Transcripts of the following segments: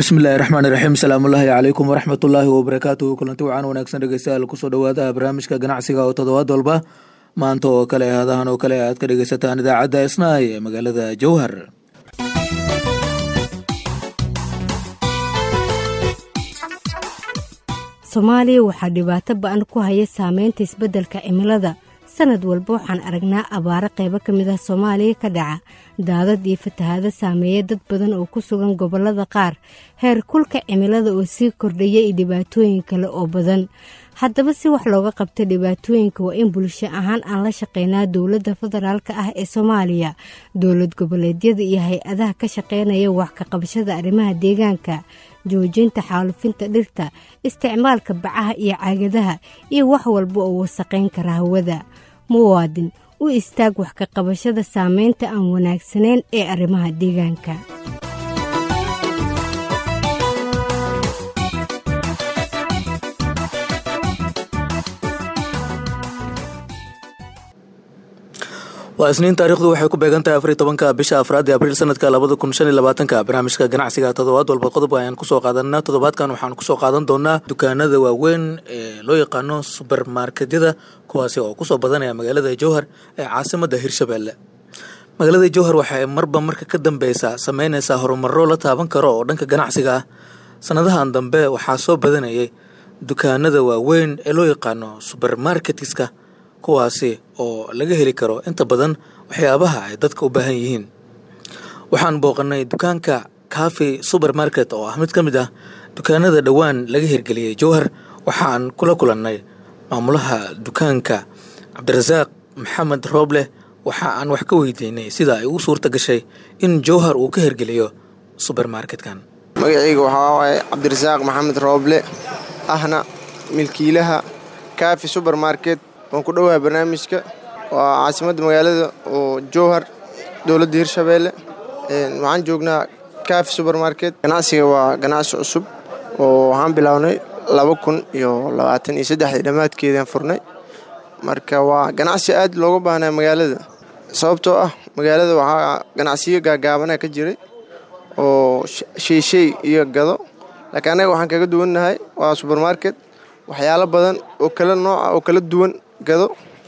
bismillahi raxmaani raxiim salaamullaahi calaykum waraxmatullaahi wabarakaatuhu kulanti wacan wanaagsan dhegeystayaal kusoo dhowaada barnaamijka ganacsiga oo toddobaad walba maanta oo kale hadahan oo kale aad ka dhegeysataan idaacadda isnaay ee magaalada jowhar soomaaliya waxaa dhibaato ba-an ku haya saameynta isbeddelka cimilada sanad walba waxaan aragnaa abaaro qaybo ka mid ah soomaaliya ka dhaca daadad iyo fatahaado saameeya dad badan oo ku sugan gobollada qaar heer kulka cimilada oo sii kordhaya iyo dhibaatooyin kale oo badan haddaba si wax looga qabta dhibaatooyinka waa in bulsho ahaan aan la shaqeynaa dowladda federaalk ah ee soomaaliya dowlad goboleedyada iyo hay-adaha ka shaqeynaya wax ka qabashada arrimaha deegaanka joojinta xaalufinta dhirta isticmaalka bacaha iyo caagadaha iyo wax walba oo wasaqayn kara hawada muwaadin u istaag wax ka qabashada saameynta aan wanaagsanayn ee arrimaha deegaanka waa isniin taarikhdu waxay ku beegan tahay afar iyo tobanka bisha afraad ee abriil sanadka labada kun shan iyo labaatanka barnaamijka ganacsiga toddobaad walba qodob ayaan kusoo qaadanaa toddobaadkan waxaan kusoo qaadan doonaa dukaanada waaweyn ee loo yaqaano subermarketyada kuwaasi oo kusoo badanaya magaalada jowhar ee caasimada hirshabelle magaalada jowhar waxay marba marka ka dambeysa sameyneysaa horumaro la taaban karo oo dhanka ganacsiga ah sanadahan dambe waxaa soo badanayay dukaanada waaweyn ee loo yaqaano subermarketiska kuwaasi oo laga heli karo inta badan waxyaabaha ay dadka u baahan yihiin waxaan booqanay dukaanka cafe supermarket oo ah mid ka mid ah dukaanada dhowaan laga hirgeliyey jowhar waxaan kula kulannay maamulaha dukaanka cabdirasaaq maxamed rooble waxa aan wax ka weydiinay sida ay ugu suurta gashay in jowhar uu ka hirgeliyo subermarketkan magacayga waxaa waaye cabdirasaaq maxamed rooble ahna milkiilaha cafe supermarket waan ku dhowahay barnaamijka waa caasimadda magaalada oo jowhar dowladda hirshabeelle waxaan joognaa cafe supermarket ganacsiga waa ganacsi cusub oo waxaan bilownay laba kun iyo labaatan iyo saddexdii dhammaadkeedaan furnay marka waa ganacsi aad looga baahnaa magaalada sababtoo ah magaalada waxaa ganacsiyo gaagaabana ka jiray oo sheyshay iyo gado laakiin annaga waxaan kaga duwannahay waa supermarket waxyaalo badan oo kala nooca oo kala duwan gado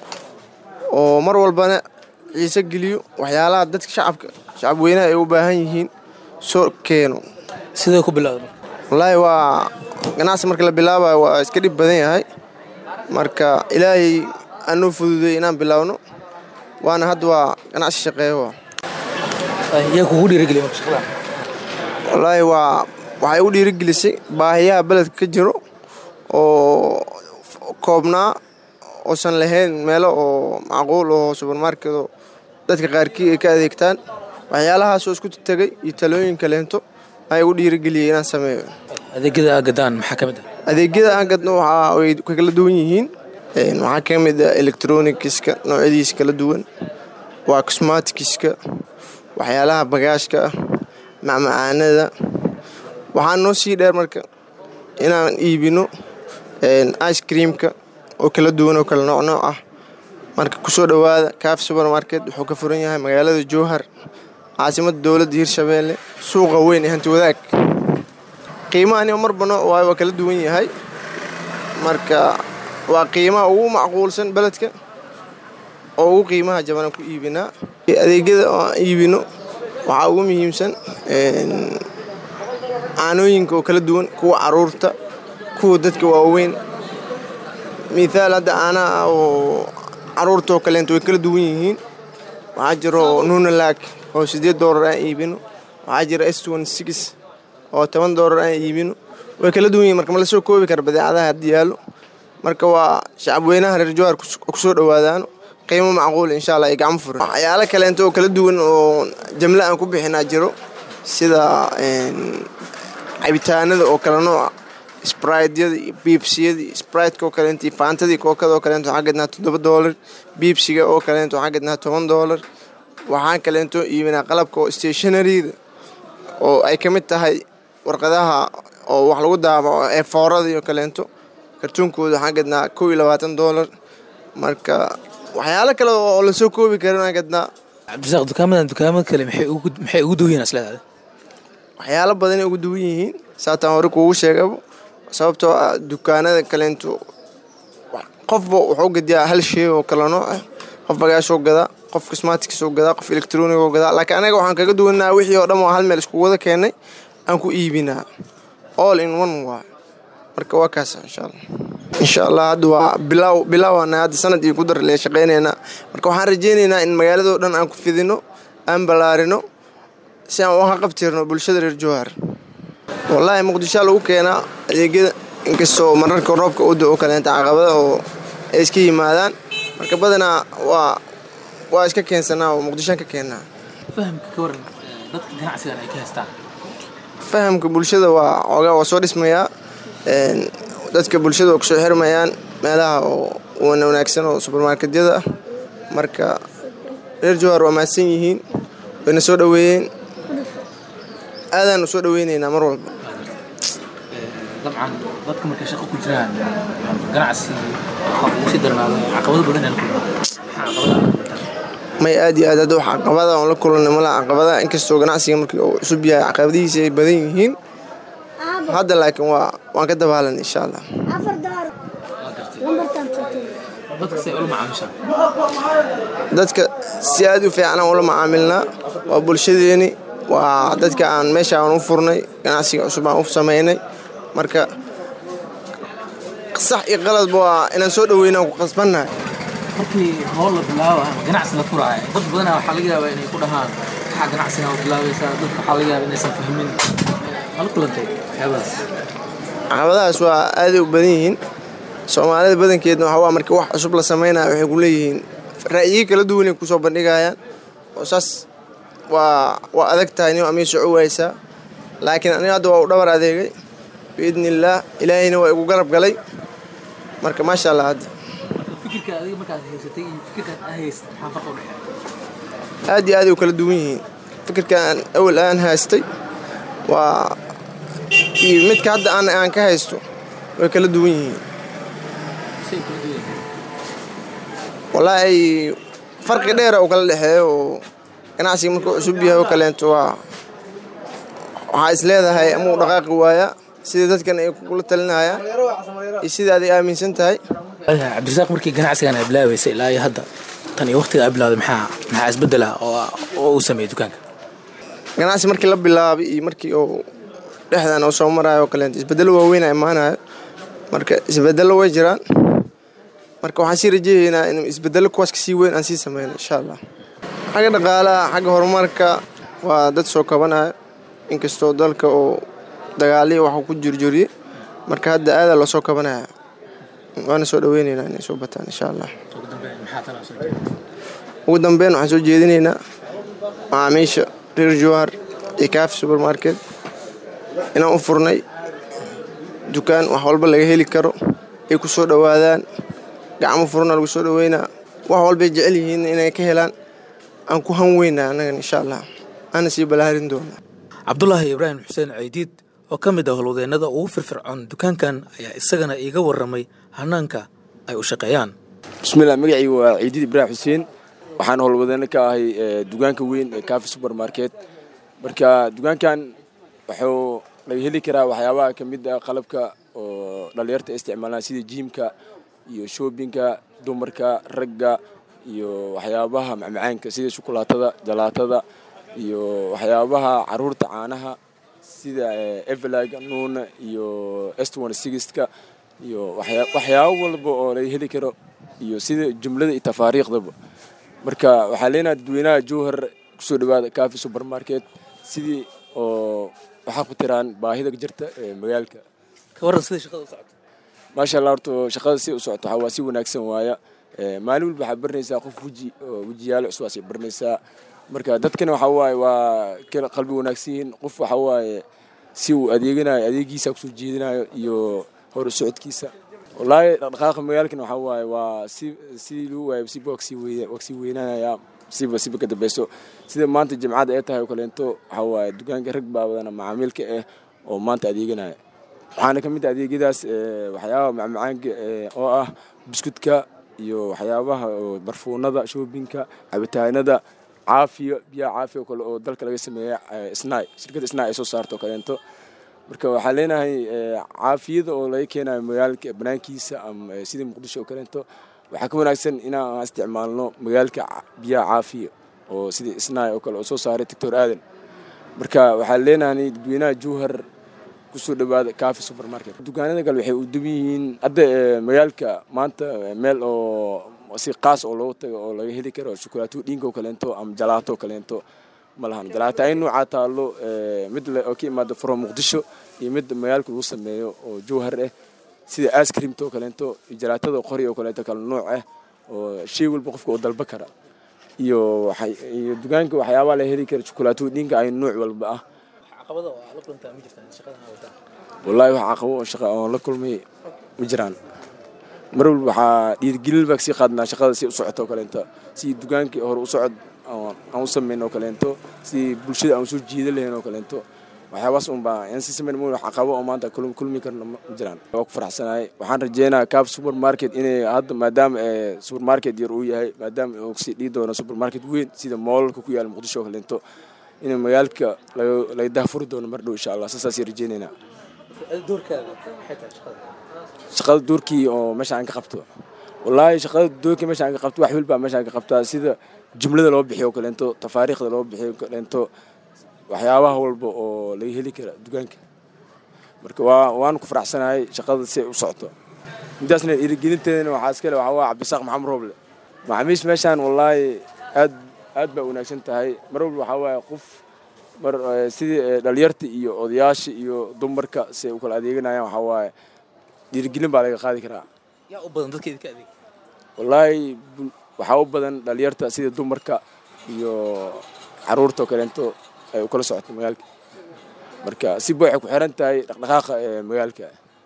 oo mar walbana xiise geliyo waxyaalaha dadka shacabka shacab weynaha ay u baahan yihiin soo keeno sidee ku bilowda wallaahi waa ganacsi marka la bilaabayo waa iska dhib badan yahay marka ilaahay anuu fududay inaan bilaawno waana hadda waa ganacsi shaqeeyo yaa kugu dhiirigeliya wallaahi waa waxay u dhiirigelisay baahiyaha beledka ka jiro oo koobnaa oosan lahayn meelo oo macquul oo subermarkedo dadka qaarkii ay ka adeegtaan waxyaalahaasoo isku tegay iyo talooyinka leento ay u dhiirigeliyey inaan sameeyo adeegyada aagadaan maxaa ka mid ah adeegyada aan gadno waxaa way ka kala duwan yihiin waxaa ka mid ah electronikiska noocyadiisa kala duwan waa cosmatikiska waxyaalaha bagaashka ah macmacaanada waxaa noo sii dheer marka inaan iibino ice creamka oo kala duwan oo kala nooc nooc ah marka kusoo dhowaada cafe supermarket wuxuu ka furan yahay magaalada jowhar caasimadda dowladda hirshabeelle suuqa weyn ee hanti wadaag qiimahani marba nooc waayo waa kala duwan yahay marka waa qiimaha ugu macquulsan beledka oo ugu qiimaha jabanaan ku iibinaa adeegyada oo aan iibino waxaa ugu muhiimsan caanooyinka oo kala duwan kuwa caruurta kuwa dadka waaweyn mithaal hadda caanaha oo caruurtaoo kaleenta way kala duwan yihiin waxaa jiro nunalaag oo siddeed doolar aan iibino waxaa jira s six oo toban doolar aan iibino way kala duwan yihin marka ma lasoo koobi kara badeecadaha haddii yaallo marka waa shacab weynaha reer jowhar kusoo dhowaadaano qiimo macquul insha allah ay gacmo furan waxyaalo kaleenta oo kala duwan oo jamle aan ku bixinaa jiro sida cabitaanada oo kala nooca sbraydyada iyo biibsiyada iyo sbraytka oo kaleento iyo faantadii kookada oo kaleento waxaan gadnaa toddoba doolar biibsiga oo kaleento waxaan gadnaa toban doolar waxaan kaleento iibinaa qalabka oo stationaryda oo ay ka mid tahay warqadaha oo wax lagu daabaco ee foorada iyo kaleento kartuunkooda waxaan gadnaa kow iyo labaatan doolar marka waxyaalo kale oo lasoo koobi karin aan gadnaa cabdirasaaq dukaamadan dukaamada kale maxay ugu maxay ugu duwan yihiin isleedahay waxyaalo badanay ugu duwan yihiin saataan hore kuugu sheegaba sababtoo ah dukaanada kaleentu qofba wuxuu gadiyaa hal shay oo kala nooc ah qof bagaashoo gadaa qof cosmaticoo gadaa qof electronigo gadaa laakiin anaga waxaan kaga duwanaa wixii oo dhan oo hal meel isku wada keenay aan ku iibinaa all in one waa marka waa kaas insha allah insha allah hadda waa bilaaw bilaawana hadda sanad iyo ku dar lee shaqaynaynaa marka waxaan rajaynaynaa in magaaladoo dhan aan ku fidino aan ballaarino si aan uga qabtirno bulshada reer jowhar wallaahi muqdishoa lagu keenaa adeegyada inkastoo mararka roobka u da-o kaleenta caqabada oo ay iska yimaadaan marka badanaa waa waa iska keensanaa oo muqdishoan ka keennaa fahamka ka waran dadka ganacsigan ay ka haystaan fahamka bulshada waa xoogaa waa soo dhismayaa dadka bulshada waa kusoo xirmayaan meelaha oo wana wanaagsan oo subermarketyada ah marka reer jowhar waa mahadsan yihiin wayna soo dhoweeyeen aadaan u soo dhoweyneynaa mar walba dabcan dadka markay shaqo ku jiraan ganacsi waxa ugu sii darnaado caqabado badan aan kulma may aad iyo aad hadda wax caqabada oon la kulanay mala caqabada inkastoo ganacsiga markii uu cusub yahay caqabadihiisa ay badan yihiin hadda laakiin waa waan ka dabaalan insha allah dadka say ula macaamishaan dadka si aad u fiican aan ula macaamilnaa waa bulshadeeni waa dadka aan meesha aan u furnay ganacsiga cusub aan u samaynay marka sax iyo qaladba waa inaan soo dhoweyna ku qasbannahay markii hool la bilaabo ama ganacsi la furaayo dad badanaa waxaa laga yaabaa inay ku dhahaan maxaa ganacsiga u bilaabaysaa dadka waxaa laga yaabaa inaysan fahmin mala kulantay waxyaabahaas caqabadahaas waa aaday u badan yihiin soomaalida badankeedna waxaa waa markii wax cusub la samaynayo waxay ku leeyihiin ra'yiyo kala duwanay kusoo bandhigayaan oo saas waa waa adag tahay nin amii soco waysaa laakiin aniga hadda waa u dhabar adeegay biidni illaah ilaahayna waa igu garab galay marka maasha allah hadda fikirka adiga markaad haysatay iyo fikirkan aad haysatay maxaa farqa u dhexeeya aad iyo aad ay u kala duwan yihiin fikirkan awal aan haystay waa iyo midka hadda aan aan ka haysto way kala duwan yihiin say kala duwan yihiin wallaahi farqi dheera uu kala dhexeeyo oo ganacsiga markuu cusub yahay oo kaleento waa waxaa is leedahay ama uu dhaqaaqi waayaa sida dadkan ay kula talinayaan iyo sida aday aaminsan tahay cabdirasaaq markii ganacsigan ay bilaabaysay ilaa iyo hadda tan iyo waqtiga ay bilaaday maxaa maxaa isbeddel ah oo oo uu sameeyey dukaanka ganacsi markii la bilaabay iyo markii uu dhexdan uu soo marayo oo kaleento isbeddello waaweyn a imaanayo marka isbeddello way jiraan marka waxaan sii rajeeyaynaa in isbeddello kuwaas kasii weyn aan sii sameyno insha allah xagga dhaqaalaha xagga horumarka waa dad soo kabanayo inkastoo dalka oo dagaaliyo waxuu ku jirjiriyey marka hadda aadaa loo soo kabanaya waana soo dhoweyneynaa inay soo bataan insha allah ugu dambeyn maxaa tala soo jeeda ugu dambeyn waxaan soo jeedinaynaa macaamiisha reer jowhar iyo kaafi supermarket inaan u furnay dukaan wax walba laga heli karo ay ku soo dhowaadaan gacmo furna lagu soo dhoweynaa wax walbay jecel yihiin inay ka helaan aan ku han weynaa annagan insha allah aana sii balaarin doona cabdulaahi ibraahim xuseen ceydiid oo ka mid ah howlwadeennada ugu firfircoon dukaankan ayaa isagana iiga warramay hanaanka ay u shaqeeyaan bismillah magacii waa ciidid ibraahim xuseen waxaan howlwadeeno ka ahay dukaanka weyn ee kaafi supermarket marka dukaankan wuxuu laga heli karaa waxyaabaha ka mid ah qalabka oo dhallinyarta isticmaalaan sida jiimka iyo shoobinka dumarka ragga iyo waxyaabaha macmacaanka sida shukulaatada jalaatada iyo waxyaabaha caruurta caanaha sida evelag nuuna iyo estwan sigistka iyo waxyaabo walba oo laga heli karo iyo sida jumlada iyo tafaariikhdaba marka waxaa leenaha dadweynaha jowhar kusoo dhawaada kaafi supermarket sidii oo waxaa ku tiraan baahida jirta ee magaalka ka warran sida shaqada u socoto maasha allah horta shaqada si u socoto waxaa waa si wanaagsan waaya maalin walba waxaa baranaysaa qof weji oo wejiyaalo cusub aasay baranaysaa marka dadkana waxaa waaye waa kala qalbi wanaagsan yihiin qof waxaa waaye si uu adeeganayo adeegiisa kusoo jeedinayo iyo hor u socodkiisa wallaahi dhaqdhaqaaqa magaalkan waxaa waaye waa si sidii lagu waayo siba waksii weyna waksii weynaanayaa siba siba ka dambeyso sida maanta jimcada ay tahay oo kaleento waxaa waaye dukaanka rag baa badana macaamiilka ah oo maanta adeeganaya waxaana ka mid ah adeegyadaas waxyaabaha macmacaanka oo ah buskudka iyo waxyaabaha barfuunada shoobinka cabitaanada caafiya biyaha caafiya oo kale oo dalka laga sameeya snai shirkadda snai ay soo saarto oo kaleento marka waxaan leenahay caafiyada oo laga keenayo magaalka banaankiisa ama sidii muqdisho oo kaleento waxaa ka wanaagsan inaan isticmaalno magaalka biyaha caafiya oo sidii isnaay oo kale oo soo saaray doctor aadan marka waxaan leenahay dadweynaha jowhar kusoo dhawaada cafi supermarket dukaanada kale waxay u duban yihiin hadda magaalka maanta meel oo si qaas oo loogu tago oo laga heli karo shukulaato dhiinka oo kaleento ama jalaato oo kaleento ma lahan jalaato ay noocaa taalo mid oo ka imaada from muqdisho iyo mid magaalka lagu sameeyo oo jowhar ah sida ascreamta oo kaleento iyo jalaatada qori oo kaleento kale nooc ah oo shay walba qofka oo dalba kara iyo iyo dukaanka waxyaabaa la heli kara shukulaato dhiinka ay nooc walba ah wallaahi wax caqabo oo shaqa oon la kulmay ma jiraan mar walba waxaa dhiirigelin baa kasii qaadnaa shaqada si u socoto oo kaleento si dukaankii hore u socod aan u samayn oo kaleento si bulshada aan usoo jiida lahayn oo kaleento waxyaabaas un baa aan si samayn wax caqabo oo maanta kulmi karna ma jiraan waa ku faraxsanahay waxaan rajeynayaa caf supermarket inay hadda maadaama supermarket yar uu yahay maadaama uu kasii dhigi doono supermarket weyn sida moolalka ku yaala muqdisho oo kaleento in magaalka laga dahfuri doono mar dhow insha allah saasaasay rajeynaynaa shaqada doorkii oo meesha aan ka qabto wallaahi shaqada doorkii meesha aan ka qabto wax walbaa meesha aan ka qabtaa sida jumlada loo bixiyo kaleento tafaariikhda loo bixiyo kaleento waxyaabaha walba oo laga heli kara dukaanka marka waa waan ku faraxsanahay shaqada si ay u socoto midaasna dhiirigelinteedana waxaa iskale waxaa waa cabdisaaq maxamed rooble macaamiish meeshaan wallaahi aad aad baa wanaagsan tahay mar walba waxaa waaye qof mar sidii dhalinyarta iyo odayaasha iyo dumarka si ay u kala adeeganayaan waxaa waaye dhiirigelin baa laga qaadi karaa yaa u badan dadka idinka adeeg wallaahi waxaa u badan dhalinyarta sida dumarka iyo caruurta oo kaleento ay u kala socoto magaalka marka siba waxay ku xiran tahay dhaqdhaqaaqa ee magaalka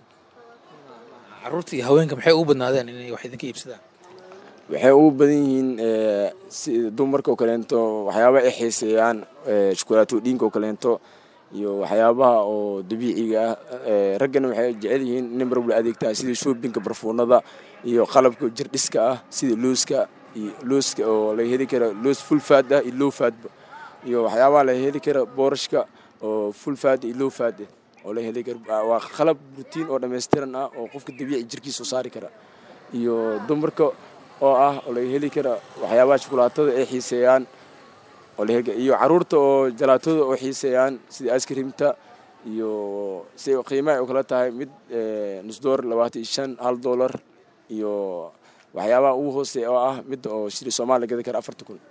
caruurta iyo haweenka maxay ugu badnaadeen inay wax idinka iibsadaan waxay ugu badan yihiin sida dumarka oo kaleento waxyaabaha ay xiiseeyaan shukulaato dhiinka oo kaleento iyo waxyaabaha oo dabiiciga ah raggana waxay jecel yihiin inay mar walba adeegtaan sida shoobinka barfuunada iyo qalabka jirdhiska ah sida looska iyo looska oo laga heli kara loos full faad ah iyo low faadba iyo waxyaabaha laga heli kara boorashka oo full faad iyo low faad ah oo laga heli kara waa qalab rutiin oo dhammaystiran ah oo qofka dabiici jirkiisa u saari kara iyo dumarka oo ah oo laga heli kara waxyaabaha shukulaatada ay xiiseeyaan iyo caruurta oo jalaatada oo xiiseeyaan sida askrimta iyo si qiimaha u kala tahay mid nus doolar labaatan iyo shan hal doolar iyo waxyaabaha ugu hooseeya oo ah mid oo shiri soomaaliya gadi kara afarta kun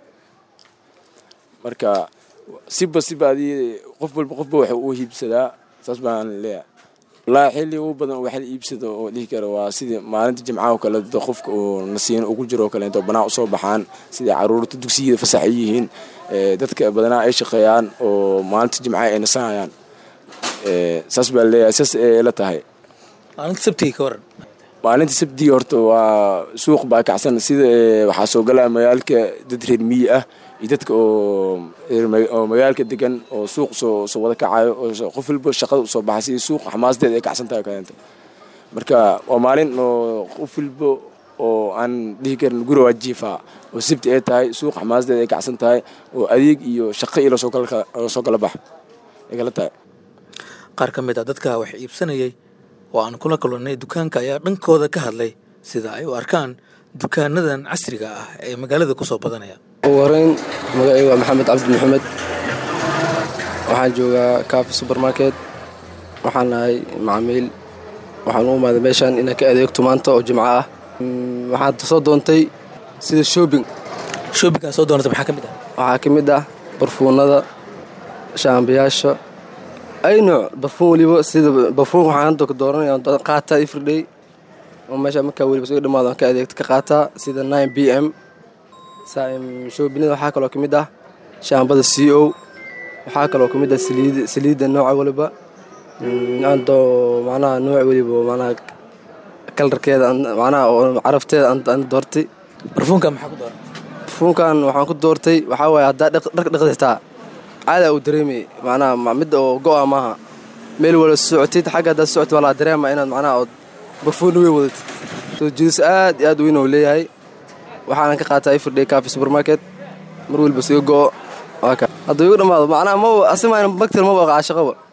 marka siba siba adii qof walba qofba waxa uu hiibsadaa saas baan leeyahay wallaahi xilli ugu badan wax la iibsado oo dhihi kara waa sidii maalinta jimcaha oo kale qofka uu nasiino ugu jiro oo kaleeto banaa usoo baxaan sidai caruurta dugsiyada fasax ay yihiin dadka badanaa ay shaqeeyaan oo maalinta jimcaha ay nasanayaan saas baa leeyahay saas ay la tahay maalinta sabtiga ka waran maalinta sabtiga horta waa suuq baa kacsan sida waxaa soo galaya magaalka dad reer miyi ah iyo dadka oo magaalka degan oo suuq soo soo wada kacayo oo qof walba shaqada usoo baxay sida suuq xamaasadeed ay kacsan tahay kaleenta marka waa maalin oo qof walba oo aan dhihi karin guri waa jiifaa oo sabti ay tahay suuq xamaasadeed ay kacsan tahay oo adeeg iyo shaqo iyo lasoo kala bax ay kala tahay qaar ka mid ah dadka wax iibsanayay oo aan kula kulannay dukaanka ayaa dhankooda ka hadlay sida ay u arkaan dukaanadan casriga ah ee magaalada ku soo badanaya ugu horeyn magacay waa maxamed cabdi maxamed waxaan joogaa kaafi supermarket waxaan nahay macamiil waxaan u imaaday meeshaan inaan ka adeegto maanta oo jimco ah waxaad soo doontay sida shoobing shoobinkaa soo doonata maxaa ka mid ah waxaa ka mid ah barfuunada shaambayaasha ay nooc barfuun weliba sida barfuun waxaan hadda ka dooranaya qaataa everyday oo meesha markaa weliba soo dhammaado aan ka adeegto ka qaataa sida nine b m shoobinada waxaa kaloo ka mid ah shaambada c o waxaa kaloo ka mid ah saliidda nooca waliba ando macnaha nooc weliba macnaha kalarkeeda macnaha oo carafteeda aan doortay barfuunka maxaa ku dooran barfuunkan waxaan ku doortay waxaa waaye haddaa dharka dhaqdi xitaa caada uu dareemayay macnaha mid oo go'a maaha meel wala socotid xagga haddaad socotid waa laa dareema inaad macnaha ood barfuun weyn wadatid soo jiidis aad iyo aad weyn oo leeyahay waxaanan ka qaataa everyday cafe supermarket mar weliba siga go'o hadduu igu dhammaado macnaha ma asimayna bagtel maba qaashaqaba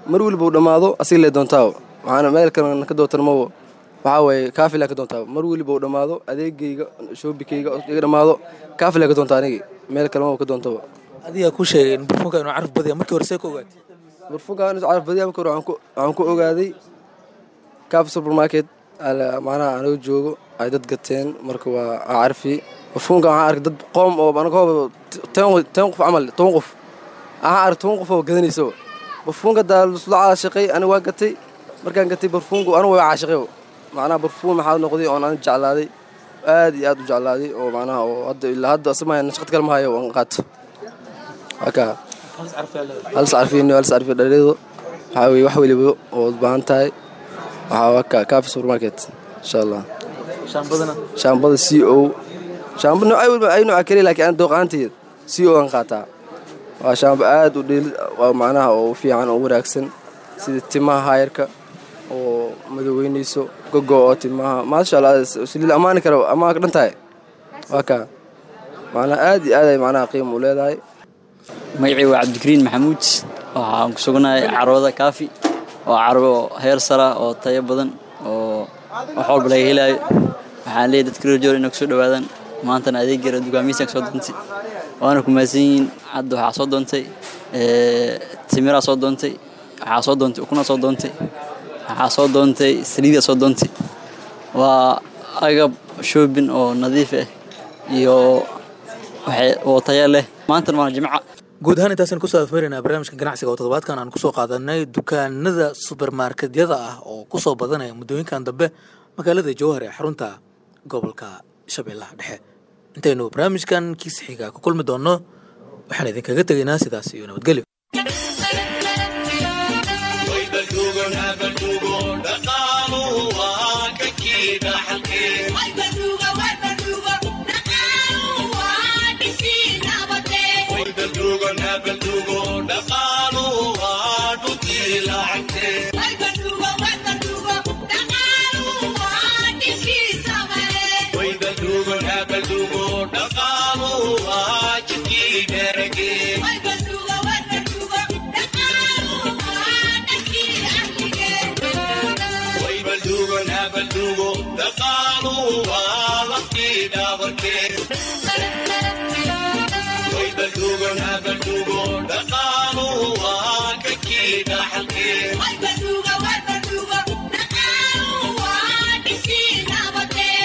mar weliba uu dhammaado asiga lee doontaaba maxaana meel kalena ka doontarmabo waxaa waaye kaafilaa ka doontaaba mar weliba uu dhammaado adeegayga shoobikayga iga dhammaado kaafilaa ka doonta anigi meel kalema ka doontaba adigaa ku sheegay in barfuunka inuu caraf badaya markii hore see ka ogaatay barfuunka caraf badiya marka hore waxaan ku ogaaday kaafi supermarket macnaha anaga joogo ay dad gateen marka waa carfi barfuunka waxaan arkay dad qoom oo anagoo ten qof camal toban qof waxaan arkay toban qof oo gadanaysaba barfuunka daa lasla caashaqay aniga waa gatay markaan gatay barfuunka anigu waa caashaqay macnaha barfuun maxaa noqday oon aniga jeclaaday aad iyo aad u jeclaaday oo macnaha oo hadda ilaa hadda asama nashaqad kale ma hayo aan qaato haka halis carfiin halis carfi dhalido waxaa weye wax weliba oo u baahan tahay waxaa waka kaafi supermarket insha allah shaambada c o shaamba noocay weliba ay nooca keliya laakiin aan dooqaanteed c o aan qaataa waa shaamba aad u dheeli waa macnaha oo fiican oo wanaagsan sida timaha haayarka oo madoweynayso gogo oo timaha maasha allah saliil ammaani kara ammaan ka dhan tahay waa kaa macnaha aad iyo aad ay macnaha qiima u leedahay magacii waa cabdikariin maxamuud waxaan ku sugnahay carwada kaafi waa carwo heer sara oo tayo badan oo wax walba laga helaayo waxaan leeyahy dadka reer joor inay kusoo dhawaadaan maantana adeegyara dugaamiisaan soo doontay waana ku mahadsan yihiin hadda waxaa soo doontay timiraa soo doontay waxaa soo doontay ukunaa soo doontay waxaa soo doontay saliidaa soo doontay waa agab shoobin oo nadiif ah iyo oo taya leh maantana waa jimca guud ahaan intaasaan kusoo afmeeraynaa barnaamijka ganacsiga oo toddobaadkan aan kusoo qaadanay dukaanada subermarketyada ah oo kusoo badanaya muddooyinkan dambe magaalada jowhar ee xarunta gobolka shabeellaha dhexe intaynu barnaamijkan kiisa xiga ku kulmi doonno waxaan idinkaga tegaynaa sidaas iyo nabadgelyo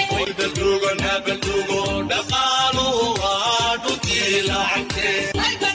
dhaqaaluhu waa dhutii lacagtee